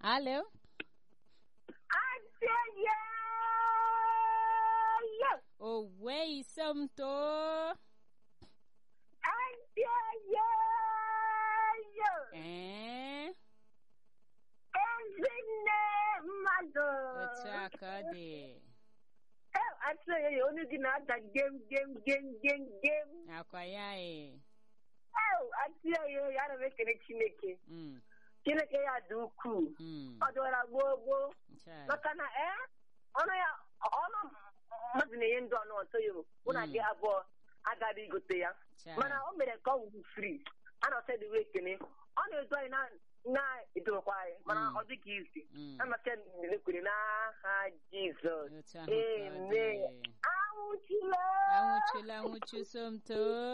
Alo? Adịghị Owe isomto. adịghị Ee, ezinne mmadụ otu a ka ọ dị. atụghị ya onye gị na-ada gem gem gem gem gem Akwa ya e. atụghị ya ya na m ekele Chineke Mm, Chineke ya dị ukwuu mm. ọ dịwara gboo gboo Chai. maka na ee ọnụ ya ọnụ mmadụ na-enye ndụ ọnụ ọtọ ya mụ na gị abụọ agaghị igote ya Chai. mana o mere ka ọ wụ fri a na ọsọ dịwe ekene ọ na-edo anyị na- na-edokwa anyị mana Mm. ọ dịghị izi Mm. amasị ekwere n'aha Jizọs Otu ahụ ka ọ dị. amen anwụchila Anwụchula anwụchu somto.